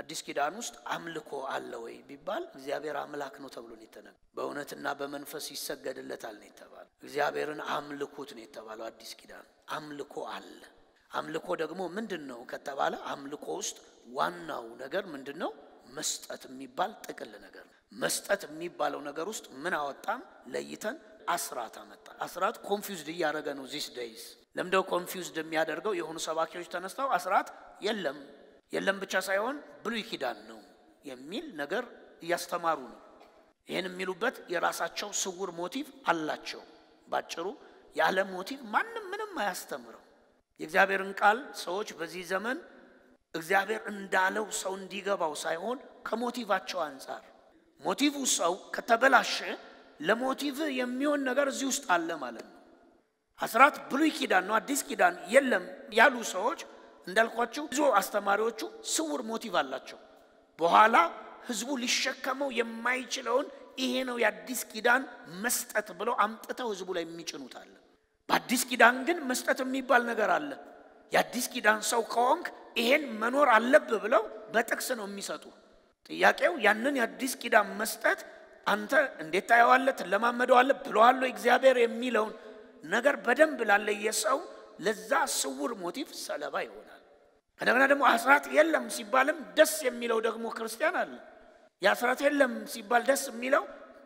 አዲስ ኪዳን ውስጥ አምልኮ አለ ወይ ቢባል እግዚአብሔር አምላክ ነው ተብሎ ነው የተነገረው። በእውነትና በመንፈስ ይሰገድለታል ነው የተባለው። እግዚአብሔርን አምልኩት ነው የተባለው። አዲስ ኪዳን አምልኮ አለ። አምልኮ ደግሞ ምንድን ነው ከተባለ አምልኮ ውስጥ ዋናው ነገር ምንድን ነው? መስጠት የሚባል ጥቅል ነገር ነው። መስጠት የሚባለው ነገር ውስጥ ምን አወጣን? ለይተን አስራት አመጣ። አስራት ኮንፊውዝድ እያደረገ ነው ዚስ ደይዝ። ለምደው ኮንፊውዝድ የሚያደርገው የሆኑ ሰባኪዎች ተነስተው አስራት የለም የለም ብቻ ሳይሆን ብሉይ ኪዳን ነው የሚል ነገር እያስተማሩ ነው። ይህን የሚሉበት የራሳቸው ስውር ሞቲቭ አላቸው። ባጭሩ ያለ ሞቲቭ ማንም ምንም አያስተምረው። የእግዚአብሔርን ቃል ሰዎች በዚህ ዘመን እግዚአብሔር እንዳለው ሰው እንዲገባው ሳይሆን ከሞቲቫቸው አንጻር ሞቲቭ ሰው ከተበላሸ ለሞቲቭ የሚሆን ነገር እዚህ ውስጥ አለ ማለት ነው። አስራት ብሉይ ኪዳን ነው አዲስ ኪዳን የለም ያሉ ሰዎች እንዳልኳቸው ብዙ አስተማሪዎቹ ስውር ሞቲቭ አላቸው። በኋላ ህዝቡ ሊሸከመው የማይችለውን ይሄ ነው የአዲስ ኪዳን መስጠት ብለው አምጥተው ህዝቡ ላይ የሚጭኑት አለ። በአዲስ ኪዳን ግን መስጠት የሚባል ነገር አለ። የአዲስ ኪዳን ሰው ከሆንክ ይሄን መኖር አለብህ ብለው በጥቅስ ነው የሚሰጡ። ጥያቄው ያንን የአዲስ ኪዳን መስጠት አንተ እንዴት ታየዋለህ? ትለማመደዋለህ? ብለዋል እግዚአብሔር የሚለውን ነገር በደንብ ላለየ ሰው ለዛ ስውር ሞቲቭ ሰለባ ይሆናል። ከነገና ደግሞ አስራት የለም ሲባልም ደስ የሚለው ደግሞ ክርስቲያን አለ። የአስራት የለም ሲባል ደስ የሚለው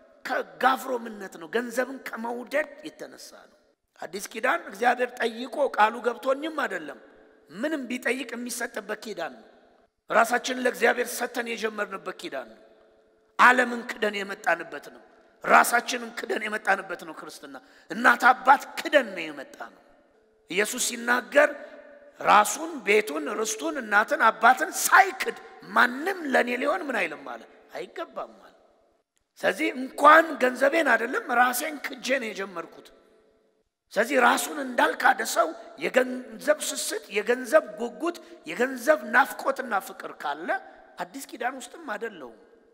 ከጋፍሮምነት ነው፣ ገንዘብን ከመውደድ የተነሳ ነው። አዲስ ኪዳን እግዚአብሔር ጠይቆ ቃሉ ገብቶኝም አይደለም፣ ምንም ቢጠይቅ የሚሰጥበት ኪዳን ነው። ራሳችንን ለእግዚአብሔር ሰተን የጀመርንበት ኪዳን ነው። ዓለምን ክደን የመጣንበት ነው። ራሳችንን ክደን የመጣንበት ነው። ክርስትና እናት አባት ክደን ነው የመጣ ነው። ኢየሱስ ሲናገር ራሱን፣ ቤቱን፣ ርስቱን፣ እናትን፣ አባትን ሳይክድ ማንም ለእኔ ሊሆን ምን አይልም አለ አይገባም አለ። ስለዚህ እንኳን ገንዘቤን አይደለም ራሴን ክጄ ነው የጀመርኩት። ስለዚህ ራሱን እንዳልካደ ሰው የገንዘብ ስስት፣ የገንዘብ ጉጉት፣ የገንዘብ ናፍቆትና ፍቅር ካለ አዲስ ኪዳን ውስጥም አይደለውም።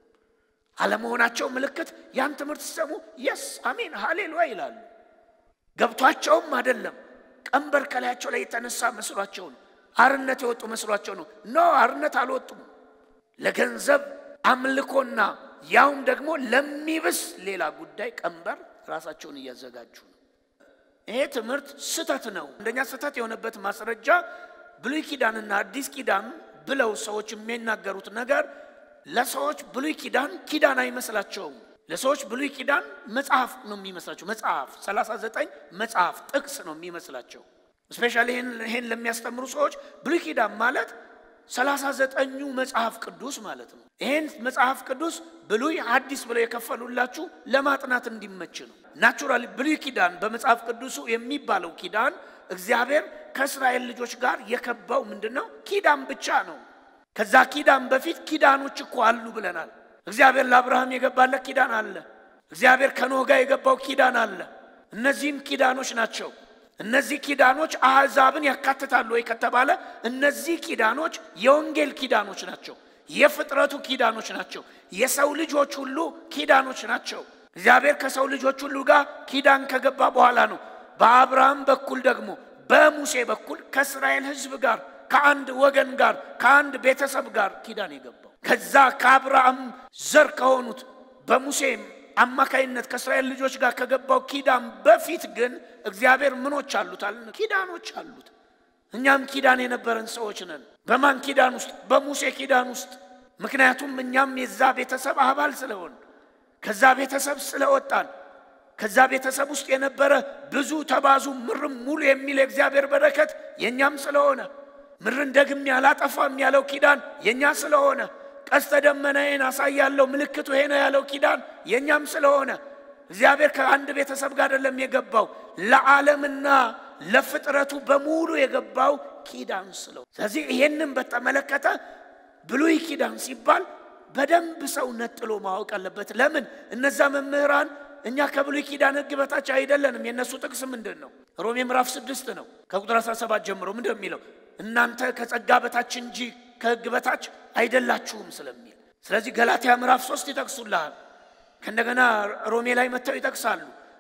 አለመሆናቸው ምልክት ያን ትምህርት ሲሰሙ የስ አሜን ሃሌሉያ ይላሉ። ገብቷቸውም አይደለም ቀንበር ከላያቸው ላይ የተነሳ መስሏቸው ነው። አርነት የወጡ መስሏቸው ነው። ኖ አርነት አልወጡም። ለገንዘብ አምልኮና ያውም ደግሞ ለሚብስ ሌላ ጉዳይ ቀንበር ራሳቸውን እያዘጋጁ ነው። ይሄ ትምህርት ስህተት ነው። አንደኛ ስህተት የሆነበት ማስረጃ ብሉይ ኪዳንና አዲስ ኪዳን ብለው ሰዎች የሚናገሩት ነገር ለሰዎች ብሉይ ኪዳን ኪዳን አይመስላቸውም። ለሰዎች ብሉይ ኪዳን መጽሐፍ ነው የሚመስላቸው። መጽሐፍ 39 መጽሐፍ ጥቅስ ነው የሚመስላቸው። እስፔሻሊ ይህን ለሚያስተምሩ ሰዎች ብሉይ ኪዳን ማለት 39ኙ መጽሐፍ ቅዱስ ማለት ነው። ይህን መጽሐፍ ቅዱስ ብሉይ አዲስ ብለው የከፈሉላችሁ ለማጥናት እንዲመች ነው። ናቹራሊ ብሉይ ኪዳን በመጽሐፍ ቅዱሱ የሚባለው ኪዳን እግዚአብሔር ከእስራኤል ልጆች ጋር የከባው ምንድን ነው? ኪዳን ብቻ ነው። ከዛ ኪዳን በፊት ኪዳኖች እኮ አሉ ብለናል። እግዚአብሔር ለአብርሃም የገባለት ኪዳን አለ። እግዚአብሔር ከኖህ ጋር የገባው ኪዳን አለ። እነዚህም ኪዳኖች ናቸው። እነዚህ ኪዳኖች አሕዛብን ያካትታሉ ወይ ከተባለ እነዚህ ኪዳኖች የወንጌል ኪዳኖች ናቸው። የፍጥረቱ ኪዳኖች ናቸው። የሰው ልጆች ሁሉ ኪዳኖች ናቸው። እግዚአብሔር ከሰው ልጆች ሁሉ ጋር ኪዳን ከገባ በኋላ ነው በአብርሃም በኩል ደግሞ በሙሴ በኩል ከእስራኤል ሕዝብ ጋር ከአንድ ወገን ጋር ከአንድ ቤተሰብ ጋር ኪዳን የገባው ከዛ ከአብርሃም ዘር ከሆኑት በሙሴ አማካይነት ከእስራኤል ልጆች ጋር ከገባው ኪዳን በፊት ግን እግዚአብሔር ምኖች አሉት አለ ኪዳኖች አሉት። እኛም ኪዳን የነበረን ሰዎች ነን። በማን ኪዳን ውስጥ? በሙሴ ኪዳን ውስጥ። ምክንያቱም እኛም የዛ ቤተሰብ አባል ስለሆን ከዛ ቤተሰብ ስለወጣን ከዛ ቤተሰብ ውስጥ የነበረ ብዙ ተባዙ ምርም ሙሉ የሚል የእግዚአብሔር በረከት የእኛም ስለሆነ ምድርን ደግሜ አላጠፋም ያለው ኪዳን የእኛ ስለሆነ ቀስተ ደመናዬን አሳያለሁ ምልክቱ ይሄ ነው ያለው ኪዳን የእኛም ስለሆነ እግዚአብሔር ከአንድ ቤተሰብ ጋር አይደለም የገባው ለዓለምና ለፍጥረቱ በሙሉ የገባው ኪዳን ስለሆነ፣ ስለዚህ ይሄንን በተመለከተ ብሉይ ኪዳን ሲባል በደንብ ሰው ነጥሎ ማወቅ አለበት። ለምን እነዛ መምህራን እኛ ከብሉይ ኪዳን ሕግ በታች አይደለንም። የእነሱ ጥቅስ ምንድን ነው? ሮሜ ምዕራፍ ስድስት ነው ከቁጥር 17 ጀምሮ ምንድን ነው የሚለው? እናንተ ከጸጋ በታች እንጂ ከሕግ በታች አይደላችሁም ስለሚል። ስለዚህ ገላትያ ምዕራፍ ሶስት ይጠቅሱልሃል። ከእንደገና ሮሜ ላይ መጥተው ይጠቅሳሉ።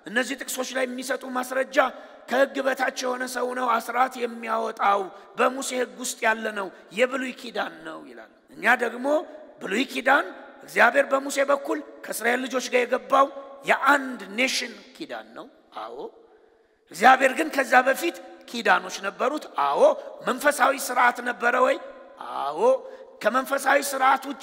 እነዚህ ጥቅሶች ላይ የሚሰጡ ማስረጃ ከሕግ በታች የሆነ ሰው ነው አስራት የሚያወጣው በሙሴ ሕግ ውስጥ ያለ ነው፣ የብሉይ ኪዳን ነው ይላል። እኛ ደግሞ ብሉይ ኪዳን እግዚአብሔር በሙሴ በኩል ከእስራኤል ልጆች ጋር የገባው የአንድ ኔሽን ኪዳን ነው። አዎ እግዚአብሔር ግን ከዛ በፊት ኪዳኖች ነበሩት። አዎ መንፈሳዊ ስርዓት ነበረ ወይ? አዎ ከመንፈሳዊ ስርዓት ውጭ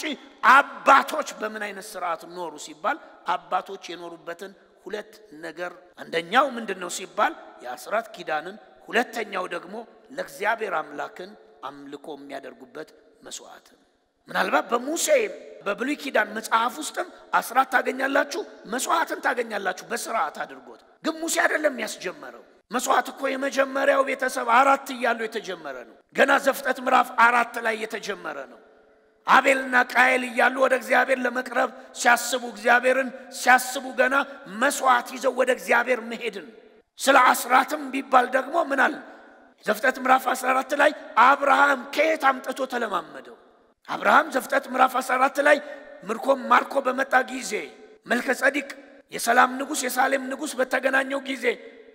አባቶች በምን አይነት ስርዓት ኖሩ ሲባል አባቶች የኖሩበትን ሁለት ነገር አንደኛው ምንድን ነው ሲባል የአስራት ኪዳንን፣ ሁለተኛው ደግሞ ለእግዚአብሔር አምላክን አምልኮ የሚያደርጉበት መስዋዕትን። ምናልባት በሙሴ በብሉይ ኪዳን መጽሐፍ ውስጥም አስራት ታገኛላችሁ፣ መስዋዕትን ታገኛላችሁ በስርዓት አድርጎት። ግን ሙሴ አይደለም ያስጀመረው። መስዋዕት እኮ የመጀመሪያው ቤተሰብ አራት እያሉ የተጀመረ ነው። ገና ዘፍጥረት ምዕራፍ አራት ላይ የተጀመረ ነው። አቤልና ቃየል እያሉ ወደ እግዚአብሔር ለመቅረብ ሲያስቡ እግዚአብሔርን ሲያስቡ ገና መስዋዕት ይዘው ወደ እግዚአብሔር መሄድን ስለ አስራትም ቢባል ደግሞ ምን አለ ዘፍጥረት ምዕራፍ 14 ላይ አብርሃም ከየት አምጥቶ ተለማመደው? አብርሃም ዘፍጥረት ምዕራፍ 14 ላይ ምርኮም ማርኮ በመጣ ጊዜ መልከ ጸዲቅ የሰላም ንጉሥ የሳሌም ንጉሥ በተገናኘው ጊዜ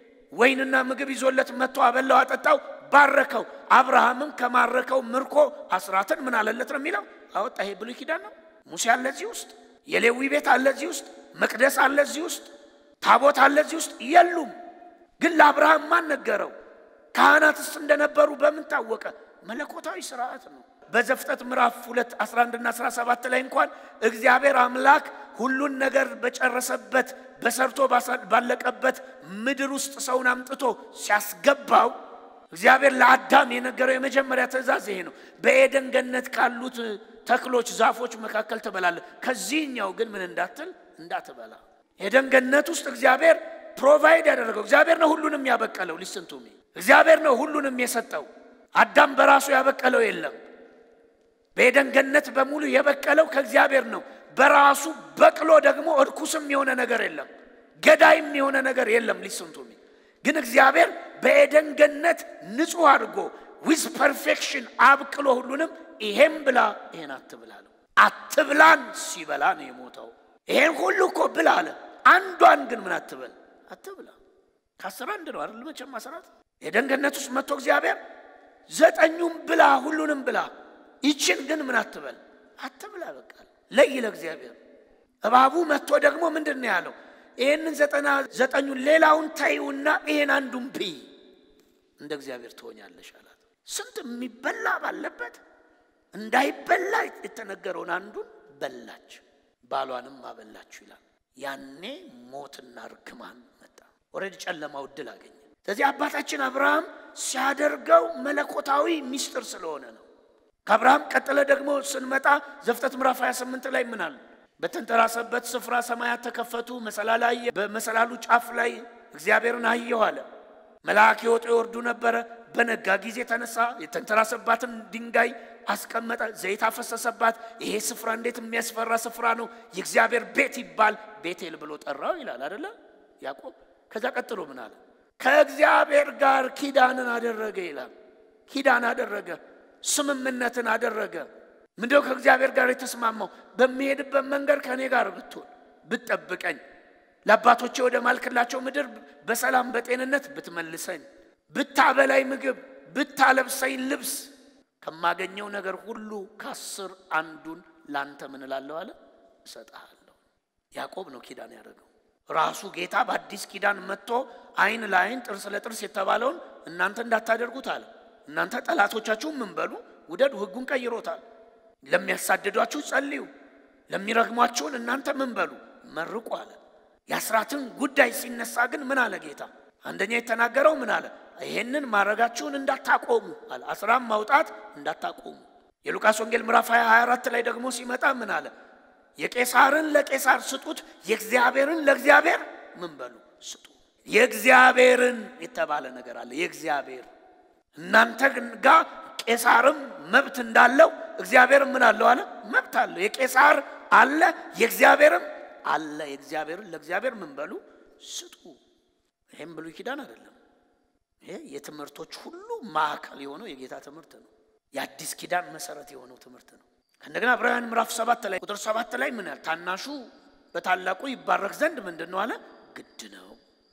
ወይንና ምግብ ይዞለት መጥቶ አበላው፣ አጠጣው፣ ባረከው። አብርሃምም ከማረከው ምርኮ አስራትን ምን አለለት ነው የሚለው አወጣ። ይሄ ብሉይ ኪዳን ነው። ሙሴ አለ እዚህ ውስጥ፣ የሌዊ ቤት አለ እዚህ ውስጥ፣ መቅደስ አለ እዚህ ውስጥ፣ ታቦት አለ እዚህ ውስጥ የሉም። ግን ለአብርሃም ማን ነገረው? ካህናትስ እንደነበሩ በምን ታወቀ? መለኮታዊ ስርዓት ነው። በዘፍጥረት ምዕራፍ 2 11 እና 17 ላይ እንኳን እግዚአብሔር አምላክ ሁሉን ነገር በጨረሰበት በሰርቶ ባለቀበት ምድር ውስጥ ሰውን አምጥቶ ሲያስገባው እግዚአብሔር ለአዳም የነገረው የመጀመሪያ ትእዛዝ ይሄ ነው። በኤደን ገነት ካሉት ተክሎች፣ ዛፎች መካከል ትበላለህ፣ ከዚህኛው ግን ምን እንዳትል እንዳትበላ። ኤደን ገነት ውስጥ እግዚአብሔር ፕሮቫይድ ያደረገው እግዚአብሔር ነው። ሁሉንም ያበቀለው ሊስንቱሚ እግዚአብሔር ነው ሁሉንም የሰጠው። አዳም በራሱ ያበቀለው የለም። በኤደን ገነት በሙሉ የበቀለው ከእግዚአብሔር ነው። በራሱ በቅሎ ደግሞ እርኩስም የሆነ ነገር የለም፣ ገዳይም የሆነ ነገር የለም። ሊስንቱሚ ግን እግዚአብሔር በኤደን ገነት ንጹሕ አድርጎ ዊዝ ፐርፌክሽን አብቅሎ ሁሉንም ይሄም ብላ ይሄን አትብላ አለው። አትብላን ሲበላ ነው የሞተው። ይሄን ሁሉ እኮ ብላ አለ። አንዷን ግን ምን አትበል አትብላ። ከአስር አንድ ነው አይደል? መቼም አስራት ኤደን ገነት ውስጥ መጥቶ እግዚአብሔር ዘጠኙም ብላ ሁሉንም ብላ ይችን ግን ምን አትበል አትብላ። በቃ ለይ ለእግዚአብሔር። እባቡ መጥቶ ደግሞ ምንድን ነው ያለው? ይህንን ዘጠና ዘጠኙን ሌላውን ታይውና ይሄን አንዱን ብይ እንደ እግዚአብሔር ትሆኛለሽ አላት። ስንት የሚበላ ባለበት እንዳይበላ የተነገረውን አንዱን በላች፣ ባሏንም አበላችሁ ይላል። ያኔ ሞትና ርግማን መጣ። ኦልሬዲ ጨለማው እድል አገኘ። ስለዚህ አባታችን አብርሃም ሲያደርገው መለኮታዊ ሚስጥር ስለሆነ ነው። ከአብርሃም ቀጥለ ደግሞ ስንመጣ ዘፍጥረት ምዕራፍ 28 ላይ ምናል በተንተራሰበት ስፍራ ሰማያት ተከፈቱ፣ መሰላል አየ። በመሰላሉ ጫፍ ላይ እግዚአብሔርን አየሁ አለ። መልአክ ይወጡ ይወርዱ ነበረ። በነጋ ጊዜ ተነሳ፣ የተንተራሰባትን ድንጋይ አስቀመጠ፣ ዘይት አፈሰሰባት። ይሄ ስፍራ እንዴት የሚያስፈራ ስፍራ ነው! የእግዚአብሔር ቤት ይባል ቤቴል ብሎ ጠራው ይላል አደለ ያዕቆብ። ከዛ ቀጥሎ ምን አለ? ከእግዚአብሔር ጋር ኪዳንን አደረገ ይላል። ኪዳን አደረገ፣ ስምምነትን አደረገ። ምንድነው ከእግዚአብሔር ጋር የተስማማው? በሚሄድበት መንገድ ከእኔ ጋር ብትሆን ብትጠብቀኝ፣ ለአባቶቼ ወደ ማልክላቸው ምድር በሰላም በጤንነት ብትመልሰኝ፣ ብታበላይ ምግብ፣ ብታለብሰኝ ልብስ፣ ከማገኘው ነገር ሁሉ ከአስር አንዱን ላንተ ምን እላለሁ አለ እሰጥሃለሁ። ያዕቆብ ነው ኪዳን ያደረገው። ራሱ ጌታ በአዲስ ኪዳን መጥቶ ዓይን ለዓይን ጥርስ ለጥርስ የተባለውን እናንተ እንዳታደርጉት አለ። እናንተ ጠላቶቻችሁን ምን በሉ ውደዱ። ሕጉን ቀይሮታል። ለሚያሳድዷችሁ ጸልዩ፣ ለሚረግሟችሁን እናንተ ምን በሉ መርቁ አለ። የአስራትን ጉዳይ ሲነሳ ግን ምን አለ ጌታ? አንደኛ የተናገረው ምን አለ? ይሄንን ማድረጋችሁን እንዳታቆሙ አለ። አስራም ማውጣት እንዳታቆሙ። የሉቃስ ወንጌል ምዕራፍ 24 ላይ ደግሞ ሲመጣ ምን አለ? የቄሳርን ለቄሳር ስጡት፣ የእግዚአብሔርን ለእግዚአብሔር ምን በሉ ስጡ። የእግዚአብሔርን የተባለ ነገር አለ። የእግዚአብሔር እናንተ ጋር ቄሳርም መብት እንዳለው እግዚአብሔርም ምን አለው አለ መብት አለው። የቄሳር አለ የእግዚአብሔርም አለ። የእግዚአብሔርን ለእግዚአብሔር ምን በሉ ስጡ። ይህም ብሉይ ኪዳን አይደለም። ይሄ የትምህርቶች ሁሉ ማዕከል የሆነው የጌታ ትምህርት ነው። የአዲስ ኪዳን መሰረት የሆነው ትምህርት ነው። ከእንደገና ዕብራውያን ምዕራፍ ሰባት ላይ ቁጥር ሰባት ላይ ምን ያህል ታናሹ በታላቁ ይባረክ ዘንድ ምንድን ነው አለ ግድ ነው።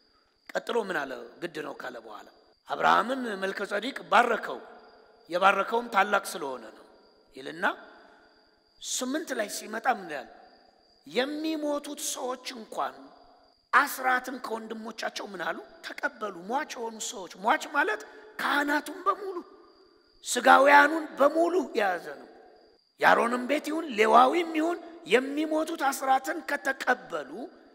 ቀጥሎ ምን አለ? ግድ ነው ካለ በኋላ አብርሃምን መልከ ጸዲቅ ባረከው። የባረከውም ታላቅ ስለሆነ ነው ይልና ስምንት ላይ ሲመጣ ምን ያል የሚሞቱት ሰዎች እንኳን አስራትን ከወንድሞቻቸው ምን አሉ ተቀበሉ። ሟች የሆኑ ሰዎች ሟች ማለት ካህናቱን በሙሉ ስጋውያኑን በሙሉ የያዘ ነው። የአሮንም ቤት ይሁን ሌዋዊም ይሁን የሚሞቱት አስራትን ከተቀበሉ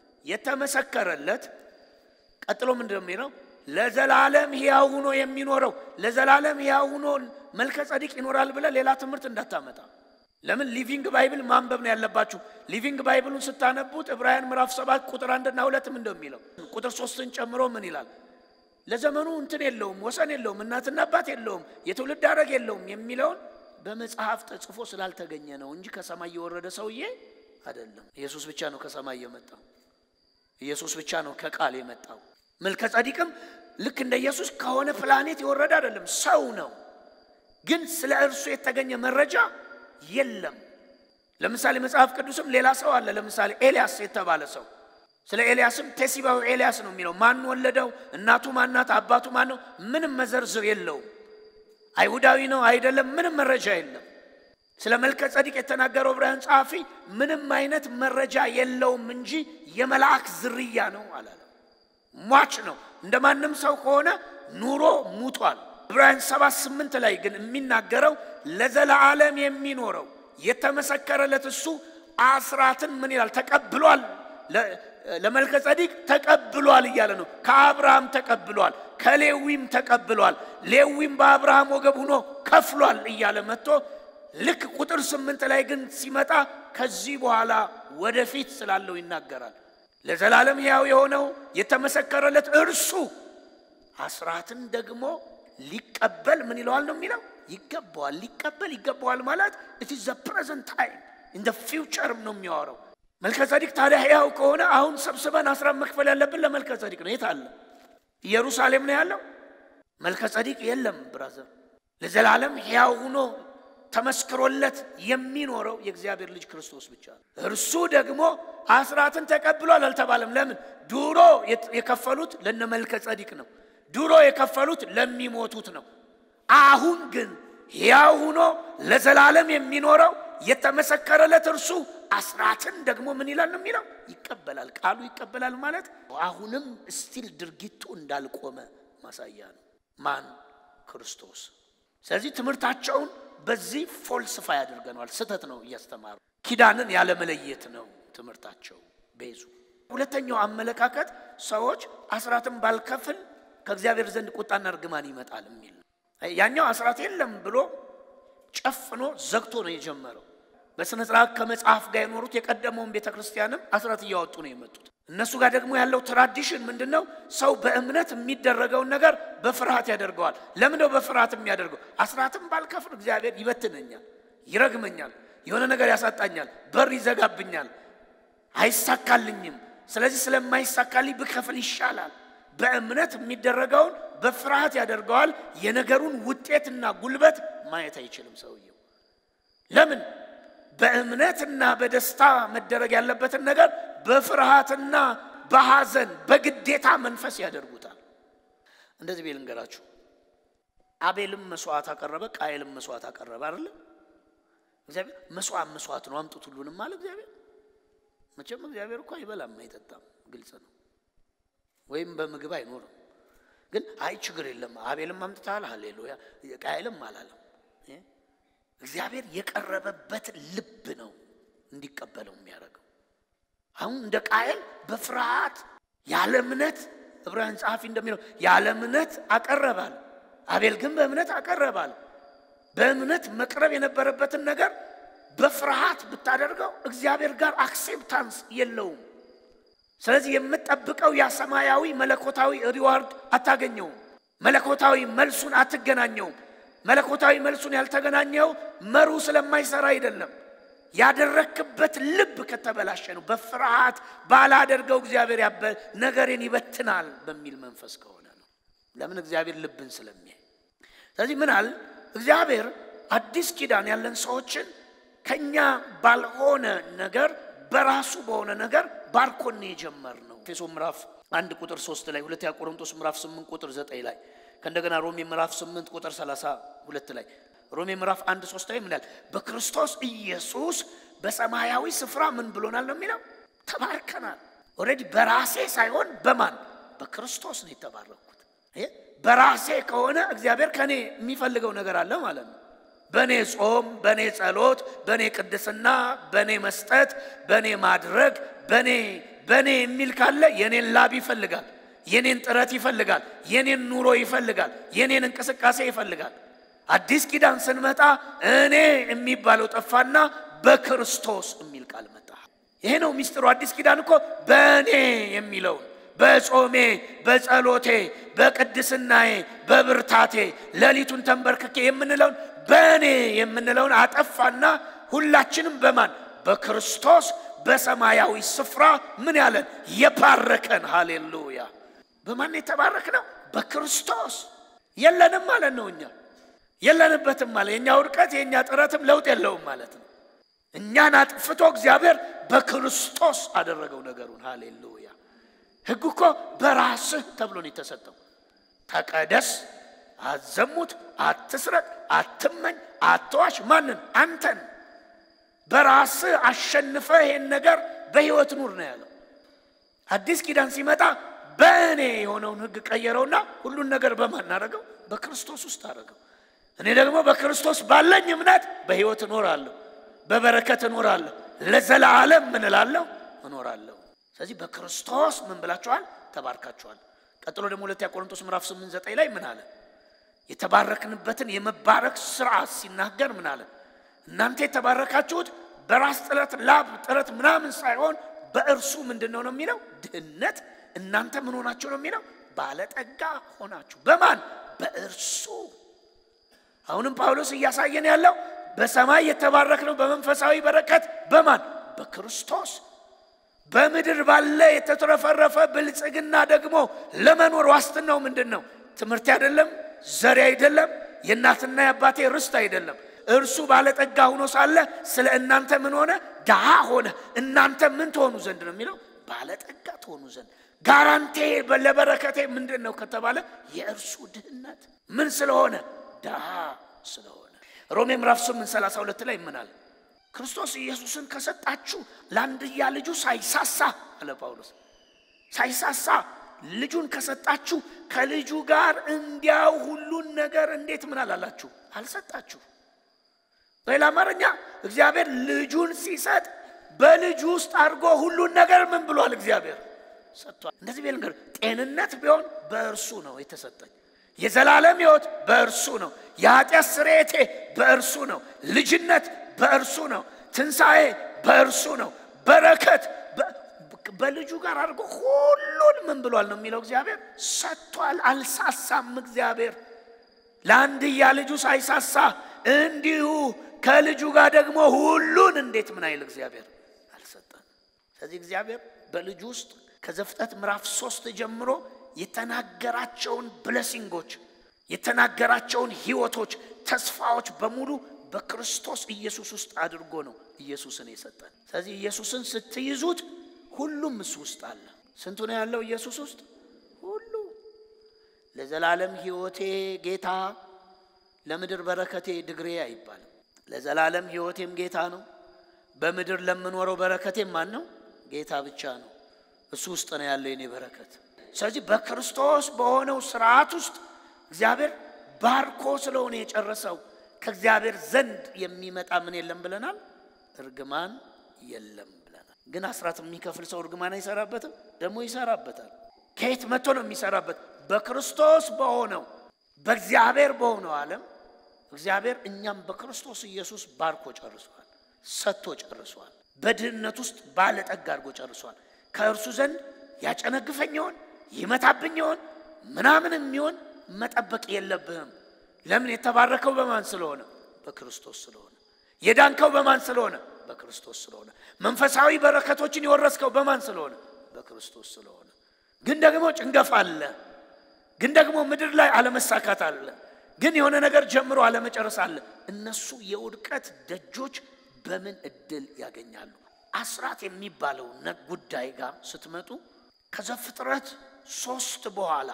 የተመሰከረለት ቀጥሎ ምንድን ነው የሚለው? ለዘላለም ሕያው ሆኖ የሚኖረው ለዘላለም ሕያው ሆኖ መልከ ጸዲቅ ይኖራል ብለህ ሌላ ትምህርት እንዳታመጣ። ለምን ሊቪንግ ባይብል ማንበብ ነው ያለባችሁ። ሊቪንግ ባይብሉን ስታነቡት ዕብራውያን ምዕራፍ ሰባት ቁጥር አንድና ሁለትም እንደሚለው ቁጥር ሶስትን ጨምሮ ምን ይላል? ለዘመኑ እንትን የለውም ወሰን የለውም እናትና አባት የለውም የትውልድ ሐረግ የለውም የሚለውን በመጽሐፍ ተጽፎ ስላልተገኘ ነው እንጂ ከሰማይ የወረደ ሰውዬ አይደለም። ኢየሱስ ብቻ ነው ከሰማይ የመጣው። ኢየሱስ ብቻ ነው ከቃል የመጣው። መልከ ጸዲቅም ልክ እንደ ኢየሱስ ከሆነ ፕላኔት የወረደ አይደለም፣ ሰው ነው። ግን ስለ እርሱ የተገኘ መረጃ የለም። ለምሳሌ መጽሐፍ ቅዱስም ሌላ ሰው አለ። ለምሳሌ ኤልያስ የተባለ ሰው ስለ ኤልያስም ቴሲባዊ ኤልያስ ነው የሚለው። ማን ወለደው? እናቱ ማናት? አባቱ ማን ነው? ምንም መዘርዝር የለውም። አይሁዳዊ ነው አይደለም፣ ምንም መረጃ የለም። ስለ መልከ ጸዲቅ የተናገረው ዕብራውያን ጸሐፊ ምንም አይነት መረጃ የለውም እንጂ የመልአክ ዝርያ ነው አላለም። ሟች ነው። እንደ ማንም ሰው ከሆነ ኑሮ ሙቷል። ዕብራውያን ሰባት ስምንት ላይ ግን የሚናገረው ለዘላለም የሚኖረው የተመሰከረለት እሱ አስራትን ምን ይላል? ተቀብሏል። ለመልከ ጸዲቅ ተቀብሏል እያለ ነው። ከአብርሃም ተቀብሏል፣ ከሌዊም ተቀብሏል። ሌዊም በአብርሃም ወገብ ሆኖ ከፍሏል እያለ መጥቶ ልክ ቁጥር ስምንት ላይ ግን ሲመጣ ከዚህ በኋላ ወደፊት ስላለው ይናገራል። ለዘላለም ሕያው የሆነው የተመሰከረለት እርሱ አስራትን ደግሞ ሊቀበል ምን ይለዋል ነው የሚለው ይገባዋል። ሊቀበል ይገባዋል ማለት ኢት ኢዝ ዘ ፕሬዘንት ታይም ኢን ዘ ፊውቸርም ነው የሚያወራው። መልከ ጸዲቅ ታዲያ ሕያው ከሆነ አሁን ሰብስበን አስራት መክፈል ያለብን ለመልከ ጸዲቅ ነው። የት አለ? ኢየሩሳሌም ነው ያለው። መልከ ጸዲቅ የለም ብራዘር። ለዘላለም ሕያው ሆኖ ተመስክሮለት የሚኖረው የእግዚአብሔር ልጅ ክርስቶስ ብቻ ነው። እርሱ ደግሞ አስራትን ተቀብሏል አልተባለም። ለምን? ድሮ የከፈሉት ለነ መልከ ጸዲቅ ነው። ድሮ የከፈሉት ለሚሞቱት ነው። አሁን ግን ሕያው ሆኖ ለዘላለም የሚኖረው የተመሰከረለት እርሱ አስራትን ደግሞ ምን ይላል ነው የሚለው ይቀበላል። ቃሉ ይቀበላል ማለት አሁንም ስቲል ድርጊቱ እንዳልቆመ ማሳያ ነው። ማን? ክርስቶስ። ስለዚህ ትምህርታቸውን በዚህ ፎልስፋይ አድርገነዋል። ስህተት ነው እያስተማሩ ኪዳንን ያለመለየት ነው ትምህርታቸው ቤዙ። ሁለተኛው አመለካከት ሰዎች አስራትን ባልከፍል ከእግዚአብሔር ዘንድ ቁጣና እርግማን ይመጣል የሚል ነው። ያኛው አስራት የለም ብሎ ጨፍኖ ዘግቶ ነው የጀመረው። በሥነ ሥርዓት ከመጽሐፍ ጋር የኖሩት የቀደመውን ቤተ ክርስቲያንም አስራት እያወጡ ነው የመጡት። እነሱ ጋር ደግሞ ያለው ትራዲሽን ምንድን ነው? ሰው በእምነት የሚደረገውን ነገር በፍርሃት ያደርገዋል። ለምንው በፍርሃት የሚያደርገው? አስራትም ባልከፍል እግዚአብሔር ይበትነኛል፣ ይረግመኛል፣ የሆነ ነገር ያሳጣኛል፣ በር ይዘጋብኛል፣ አይሳካልኝም። ስለዚህ ስለማይሳካልኝ ብከፍል ይሻላል። በእምነት የሚደረገውን በፍርሃት ያደርገዋል። የነገሩን ውጤትና ጉልበት ማየት አይችልም ሰውየው። ለምን? በእምነትና በደስታ መደረግ ያለበትን ነገር በፍርሃትና በሐዘን በግዴታ መንፈስ ያደርጉታል። እንደዚህ ቤል እንገራችሁ። አቤልም መስዋዕት አቀረበ፣ ቃየልም መስዋዕት አቀረበ። አይደለ? እግዚአብሔር መስዋዕት መስዋዕት ነው አምጡት ሁሉንም አለ እግዚአብሔር። መቼም እግዚአብሔር እኮ አይበላም አይጠጣም፣ ግልጽ ነው። ወይም በምግብ አይኖርም። ግን አይ ችግር የለም አቤልም አምጥተሃል፣ ሃሌሉያ ቃየልም አላለም። እግዚአብሔር የቀረበበት ልብ ነው እንዲቀበለው የሚያደርገው። አሁን እንደ ቃየል በፍርሃት ያለ እምነት ዕብራውያን ጸሐፊ እንደሚለው ያለ እምነት አቀረባል። አቤል ግን በእምነት አቀረባል። በእምነት መቅረብ የነበረበትን ነገር በፍርሃት ብታደርገው እግዚአብሔር ጋር አክሴፕታንስ የለውም። ስለዚህ የምጠብቀው ያ ሰማያዊ መለኮታዊ ሪዋርድ አታገኘውም። መለኮታዊ መልሱን አትገናኘውም። መለኮታዊ መልሱን ያልተገናኘው መሩ ስለማይሰራ አይደለም። ያደረክበት ልብ ከተበላሸ ነው። በፍርሃት ባላደርገው እግዚአብሔር ያበ ነገሬን ይበትናል በሚል መንፈስ ከሆነ ነው። ለምን? እግዚአብሔር ልብን ስለሚያይ። ስለዚህ ምን አል እግዚአብሔር አዲስ ኪዳን ያለን ሰዎችን ከኛ ባልሆነ ነገር በራሱ በሆነ ነገር ባርኮን የጀመር ነው። ኤፌሶ ምዕራፍ አንድ ቁጥር ሶስት ላይ ሁለተኛ ቆሮንቶስ ምዕራፍ ስምንት ቁጥር ዘጠኝ ላይ ከእንደገና ሮሜ ምዕራፍ ስምንት ቁጥር ሰላሳ ሁለት ላይ ሮሜ ምዕራፍ አንድ ሶስት ላይ ምን ያህል በክርስቶስ ኢየሱስ በሰማያዊ ስፍራ ምን ብሎናል ነው የሚለው ተባርከናል። ኦልሬዲ በራሴ ሳይሆን በማን በክርስቶስ ነው የተባረኩት። በራሴ ከሆነ እግዚአብሔር ከኔ የሚፈልገው ነገር አለ ማለት ነው። በእኔ ጾም፣ በእኔ ጸሎት፣ በእኔ ቅድስና፣ በእኔ መስጠት፣ በእኔ ማድረግ፣ በእኔ በእኔ የሚል ካለ የኔን ላብ ይፈልጋል፣ የኔን ጥረት ይፈልጋል፣ የኔን ኑሮ ይፈልጋል፣ የኔን እንቅስቃሴ ይፈልጋል። አዲስ ኪዳን ስንመጣ እኔ የሚባለው ጠፋና በክርስቶስ የሚል ቃል መጣ። ይሄ ነው ሚስጥሩ። አዲስ ኪዳን እኮ በእኔ የሚለውን በጾሜ፣ በጸሎቴ፣ በቅድስናዬ፣ በብርታቴ ሌሊቱን ተንበርክኬ የምንለውን በእኔ የምንለውን አጠፋና ሁላችንም በማን በክርስቶስ በሰማያዊ ስፍራ ምን ያለን የባረከን። ሃሌሉያ! በማን የተባረክ ነው? በክርስቶስ የለንም ማለት ነው። እኛ የለንበትም ማለት የእኛ ውድቀት የእኛ ጥረትም ለውጥ የለውም ማለት ነው። እኛን አጥፍቶ እግዚአብሔር በክርስቶስ አደረገው ነገሩን። ሃሌሉያ! ሕግ እኮ በራስህ ተብሎ ነው የተሰጠው። ተቀደስ፣ አትዘሙት፣ አትስረቅ፣ አትመኝ፣ አትዋሽ። ማንን? አንተን በራስህ አሸንፈ ይሄን ነገር በሕይወት ኑር ነው ያለው። አዲስ ኪዳን ሲመጣ በእኔ የሆነውን ሕግ ቀየረውና ሁሉን ነገር በማን አደረገው? በክርስቶስ ውስጥ አደረገው። እኔ ደግሞ በክርስቶስ ባለኝ እምነት በሕይወት እኖራለሁ፣ በበረከት እኖራለሁ፣ ለዘላለም ምን እላለሁ? እኖራለሁ። ስለዚህ በክርስቶስ ምን ብላችኋል? ተባርካችኋል። ቀጥሎ ደግሞ ሁለተኛ ቆሮንቶስ ምዕራፍ 8 9 ላይ ምን አለ? የተባረክንበትን የመባረክ ስርዓት ሲናገር ምን አለ? እናንተ የተባረካችሁት በራስ ጥረት ላብ ጥረት ምናምን ሳይሆን በእርሱ ምንድን ነው ነው የሚለው ድህነት እናንተ ምን ሆናችሁ ነው የሚለው ባለጠጋ ሆናችሁ በማን በእርሱ አሁንም ጳውሎስ እያሳየን ያለው በሰማይ የተባረክነው በመንፈሳዊ በረከት በማን በክርስቶስ በምድር ባለ የተትረፈረፈ ብልጽግና ደግሞ ለመኖር ዋስትናው ምንድን ነው ትምህርት አይደለም ዘሬ አይደለም የእናትና የአባቴ ርስት አይደለም እርሱ ባለጠጋ ሆኖ ሳለ ስለ እናንተ ምን ሆነ? ድሃ ሆነ። እናንተ ምን ትሆኑ ዘንድ ነው የሚለው? ባለጠጋ ትሆኑ ዘንድ። ጋራንቴ ለበረከቴ ምንድን ነው ከተባለ የእርሱ ድህነት ምን ስለሆነ? ድሃ ስለሆነ። ሮሜ ምዕራፍ 8 32 ላይ ምናል? ክርስቶስ ኢየሱስን ከሰጣችሁ ለአንድያ ልጁ ሳይሳሳ አለ ጳውሎስ። ሳይሳሳ ልጁን ከሰጣችሁ ከልጁ ጋር እንዲያው ሁሉን ነገር እንዴት ምን አላላችሁ? አልሰጣችሁ በሌላ አማርኛ እግዚአብሔር ልጁን ሲሰጥ በልጁ ውስጥ አድርጎ ሁሉን ነገር ምን ብሏል? እግዚአብሔር ሰጥቷል። እንደዚህ ቤል ነገር ጤንነት ቢሆን በእርሱ ነው የተሰጠኝ። የዘላለም ሕይወት በእርሱ ነው። የኃጢአት ስርየቴ በእርሱ ነው። ልጅነት በእርሱ ነው። ትንሣኤ በእርሱ ነው። በረከት በልጁ ጋር አድርጎ ሁሉን ምን ብሏል ነው የሚለው እግዚአብሔር ሰጥቷል። አልሳሳም። እግዚአብሔር ለአንድያ ልጁ ሳይሳሳ እንዲሁ ከልጁ ጋር ደግሞ ሁሉን እንዴት ምን አይል እግዚአብሔር አልሰጠን። ስለዚህ እግዚአብሔር በልጁ ውስጥ ከዘፍጥረት ምዕራፍ ሶስት ጀምሮ የተናገራቸውን ብለሲንጎች የተናገራቸውን ሕይወቶች፣ ተስፋዎች በሙሉ በክርስቶስ ኢየሱስ ውስጥ አድርጎ ነው ኢየሱስን የሰጠን። ስለዚህ ኢየሱስን ስትይዙት ሁሉም እሱ ውስጥ አለ። ስንቱ ነው ያለው ኢየሱስ ውስጥ? ሁሉ ለዘላለም ሕይወቴ ጌታ ለምድር በረከቴ ድግሬ አይባልም። ለዘላለም ሕይወቴም ጌታ ነው። በምድር ለምኖረው በረከቴም ማን ነው? ጌታ ብቻ ነው። እሱ ውስጥ ነው ያለው የኔ በረከት። ስለዚህ በክርስቶስ በሆነው ስርዓት ውስጥ እግዚአብሔር ባርኮ ስለሆነ የጨረሰው ከእግዚአብሔር ዘንድ የሚመጣ ምን የለም ብለናል? እርግማን የለም ብለናል። ግን አስራት የሚከፍል ሰው እርግማን አይሰራበትም? ደግሞ ይሰራበታል። ከየት መጥቶ ነው የሚሰራበት? በክርስቶስ በሆነው በእግዚአብሔር በሆነው ዓለም እግዚአብሔር እኛም በክርስቶስ ኢየሱስ ባርኮ ጨርሷል፣ ሰጥቶ ጨርሷል። በድህነት ውስጥ ባለጠጋ አድርጎ ጨርሷል። ከእርሱ ዘንድ ያጨነግፈኝ ይሆን ይመታብኝ ይሆን ምናምን የሚሆን መጠበቅ የለብህም። ለምን? የተባረከው በማን ስለሆነ? በክርስቶስ ስለሆነ። የዳንከው በማን ስለሆነ? በክርስቶስ ስለሆነ። መንፈሳዊ በረከቶችን የወረስከው በማን ስለሆነ? በክርስቶስ ስለሆነ። ግን ደግሞ ጭንገፍ አለ። ግን ደግሞ ምድር ላይ አለመሳካት አለ። ግን የሆነ ነገር ጀምሮ አለመጨረስ አለ። እነሱ የውድቀት ደጆች በምን እድል ያገኛሉ? አስራት የሚባለው ጉዳይ ጋር ስትመጡ ከዘፍጥረት ሶስት በኋላ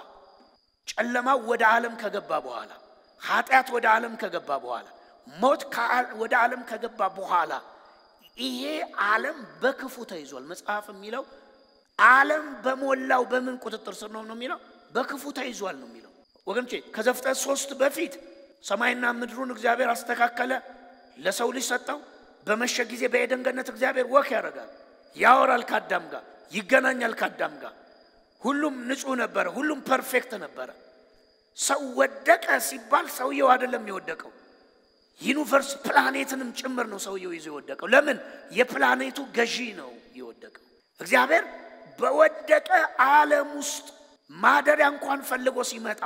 ጨለማው ወደ ዓለም ከገባ በኋላ ኃጢአት ወደ ዓለም ከገባ በኋላ ሞት ወደ ዓለም ከገባ በኋላ ይሄ ዓለም በክፉ ተይዟል። መጽሐፍ የሚለው ዓለም በሞላው በምን ቁጥጥር ስር ነው ነው የሚለው በክፉ ተይዟል ነው የሚለው። ወገኖቼ ከዘፍጥረት ሶስት በፊት ሰማይና ምድሩን እግዚአብሔር አስተካከለ፣ ለሰው ልጅ ሰጠው። በመሸ ጊዜ በኤደን ገነት እግዚአብሔር ወክ ያደርጋል፣ ያወራል ከአዳም ጋር፣ ይገናኛል ከአዳም ጋር። ሁሉም ንጹሕ ነበረ፣ ሁሉም ፐርፌክት ነበረ። ሰው ወደቀ ሲባል ሰውየው አይደለም የወደቀው ዩኒቨርስ ፕላኔትንም ጭምር ነው ሰውየው ይዞ የወደቀው። ለምን? የፕላኔቱ ገዢ ነው የወደቀው። እግዚአብሔር በወደቀ ዓለም ውስጥ ማደሪያ እንኳን ፈልጎ ሲመጣ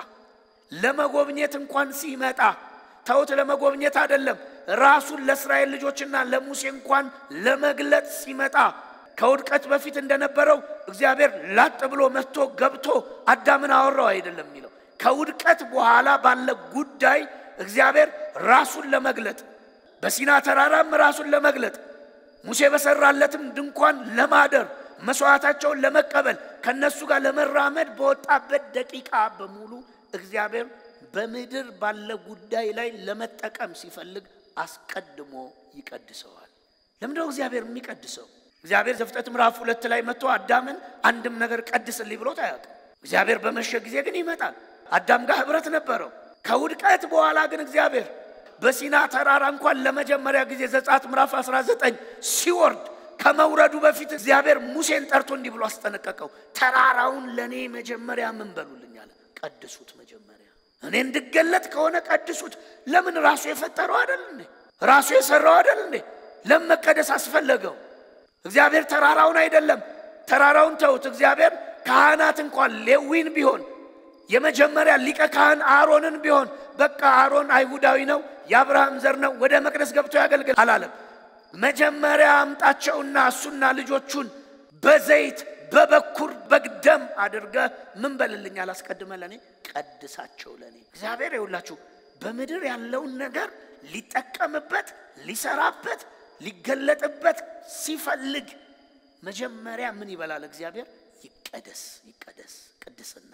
ለመጎብኘት እንኳን ሲመጣ ተውት፣ ለመጎብኘት አይደለም ራሱን ለእስራኤል ልጆችና ለሙሴ እንኳን ለመግለጥ ሲመጣ ከውድቀት በፊት እንደነበረው እግዚአብሔር ላጥ ብሎ መጥቶ ገብቶ አዳምን አወራው አይደለም የሚለው ከውድቀት በኋላ ባለ ጉዳይ እግዚአብሔር ራሱን ለመግለጥ በሲና ተራራም ራሱን ለመግለጥ ሙሴ በሰራለትም ድንኳን ለማደር መስዋዕታቸውን ለመቀበል ከነሱ ጋር ለመራመድ በወጣበት ደቂቃ በሙሉ እግዚአብሔር በምድር ባለ ጉዳይ ላይ ለመጠቀም ሲፈልግ አስቀድሞ ይቀድሰዋል። ለምንድነው እግዚአብሔር የሚቀድሰው? እግዚአብሔር ዘፍጥረት ምዕራፍ ሁለት ላይ መጥቶ አዳምን አንድም ነገር ቀድስልኝ ብሎት አያውቅም። እግዚአብሔር በመሸ ጊዜ ግን ይመጣል። አዳም ጋር ህብረት ነበረው። ከውድቀት በኋላ ግን እግዚአብሔር በሲና ተራራ እንኳን ለመጀመሪያ ጊዜ ዘጸአት ምዕራፍ 19 ሲወርድ ከመውረዱ በፊት እግዚአብሔር ሙሴን ጠርቶ እንዲህ ብሎ አስጠነቀቀው። ተራራውን ለእኔ መጀመሪያ ምን በሉልኝ አለ፣ ቀድሱት። መጀመሪያ እኔ እንድገለጥ ከሆነ ቀድሱት። ለምን ራሱ የፈጠረው አይደል እንዴ? ራሱ የሰራው አይደል እንዴ? ለምን መቀደስ አስፈለገው? እግዚአብሔር ተራራውን አይደለም፣ ተራራውን ተውት። እግዚአብሔር ካህናት እንኳን ሌዊን ቢሆን የመጀመሪያ ሊቀ ካህን አሮንን ቢሆን በቃ አሮን አይሁዳዊ ነው፣ የአብርሃም ዘር ነው፣ ወደ መቅደስ ገብቶ ያገልግል አላለም። መጀመሪያ አምጣቸውና እሱና ልጆቹን በዘይት በበኩር በግደም አድርገ ምን በልልኝ አላስቀድመ ለእኔ ቀድሳቸው ለእኔ እግዚአብሔር ይውላችሁ በምድር ያለውን ነገር ሊጠቀምበት ሊሰራበት ሊገለጥበት ሲፈልግ መጀመሪያ ምን ይበላል እግዚአብሔር ይቀደስ ይቀደስ ቅድስና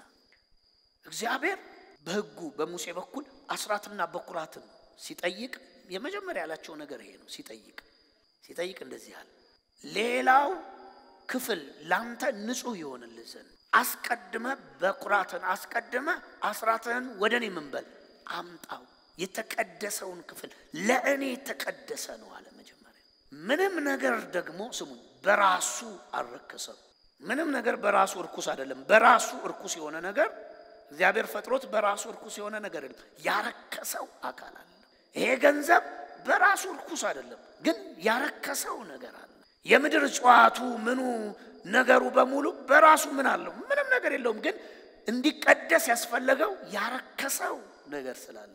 እግዚአብሔር በሕጉ በሙሴ በኩል አስራትና በኩራትን ሲጠይቅ የመጀመሪያ ያላቸው ነገር ይሄ ነው። ሲጠይቅ ሲጠይቅ እንደዚህ አለ፣ ሌላው ክፍል ላንተ ንጹሕ ይሆንልህ ዘንድ አስቀድመ በኩራትን አስቀድመ አስራትህን ወደ እኔ ምንበል አምጣው። የተቀደሰውን ክፍል ለእኔ የተቀደሰ ነው አለ። መጀመሪያ ምንም ነገር ደግሞ ስሙኝ፣ በራሱ አልረከሰም። ምንም ነገር በራሱ እርኩስ አይደለም። በራሱ እርኩስ የሆነ ነገር እግዚአብሔር ፈጥሮት በራሱ እርኩስ የሆነ ነገር የለም። ያረከሰው አካል አለ። ይሄ ገንዘብ በራሱ እርኩስ አይደለም፣ ግን ያረከሰው ነገር አለ። የምድር እጽዋቱ ምኑ ነገሩ በሙሉ በራሱ ምን አለው? ምንም ነገር የለውም። ግን እንዲቀደስ ያስፈለገው ያረከሰው ነገር ስላለ፣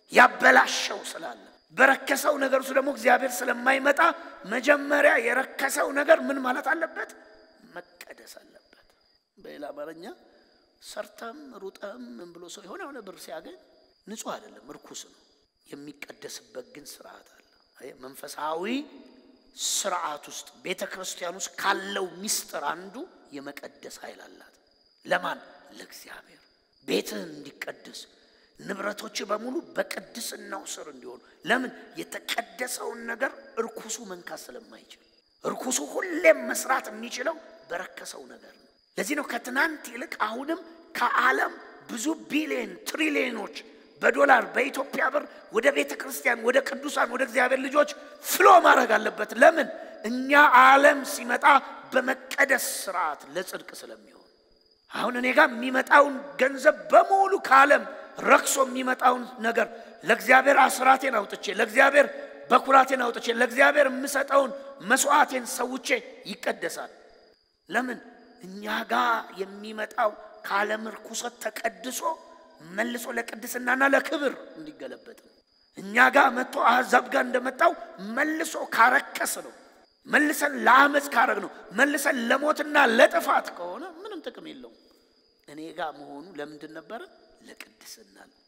ያበላሸው ስላለ፣ በረከሰው ነገር ውስጥ ደግሞ እግዚአብሔር ስለማይመጣ መጀመሪያ የረከሰው ነገር ምን ማለት አለበት? መቀደስ አለበት። በሌላ አማርኛ ሰርተም ሩጠም ምን ብሎ ሰው የሆነ የሆነ ብር ሲያገኝ ንጹሕ አይደለም፣ እርኩስ ነው። የሚቀደስበት ግን ስርዓት አለ። መንፈሳዊ ስርዓት ውስጥ ቤተ ክርስቲያን ውስጥ ካለው ሚስጥር አንዱ የመቀደስ ኃይል አላት። ለማን? ለእግዚአብሔር። ቤትህን እንዲቀደስ ንብረቶች በሙሉ በቅድስናው ስር እንዲሆኑ። ለምን? የተቀደሰውን ነገር እርኩሱ መንካት ስለማይችል። እርኩሱ ሁሌም መስራት የሚችለው በረከሰው ነገር ነው። ለዚህ ነው ከትናንት ይልቅ አሁንም ከዓለም ብዙ ቢሊዮን ትሪሊዮኖች በዶላር በኢትዮጵያ ብር ወደ ቤተ ክርስቲያን ወደ ቅዱሳን ወደ እግዚአብሔር ልጆች ፍሎ ማድረግ አለበት። ለምን? እኛ ዓለም ሲመጣ በመቀደስ ስርዓት ለጽድቅ ስለሚሆን አሁን እኔ ጋር የሚመጣውን ገንዘብ በሙሉ ከዓለም ረክሶ የሚመጣውን ነገር ለእግዚአብሔር አስራቴን አውጥቼ ለእግዚአብሔር በኩራቴን አውጥቼ ለእግዚአብሔር የምሰጠውን መስዋዕቴን ሰውቼ ይቀደሳል። ለምን? እኛ ጋር የሚመጣው ከዓለም ርኩሰት ተቀድሶ መልሶ ለቅድስናና ለክብር እንዲገለበጥ ነው። እኛ ጋር መጥቶ አሕዛብ ጋር እንደመጣው መልሶ ካረከስ ነው። መልሰን ለአመፅ ካረግ ነው። መልሰን ለሞትና ለጥፋት ከሆነ ምንም ጥቅም የለውም። እኔ ጋር መሆኑ ለምንድን ነበረ? ለቅድስና ነው።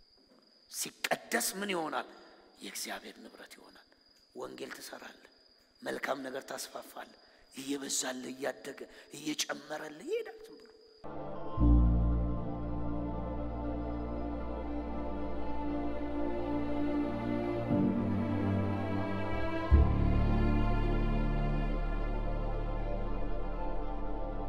ሲቀደስ ምን ይሆናል? የእግዚአብሔር ንብረት ይሆናል። ወንጌል ትሰራለህ፣ መልካም ነገር ታስፋፋለህ። እየበዛልህ እያደገ እየጨመረልህ ይሄዳል ዝም ብሎ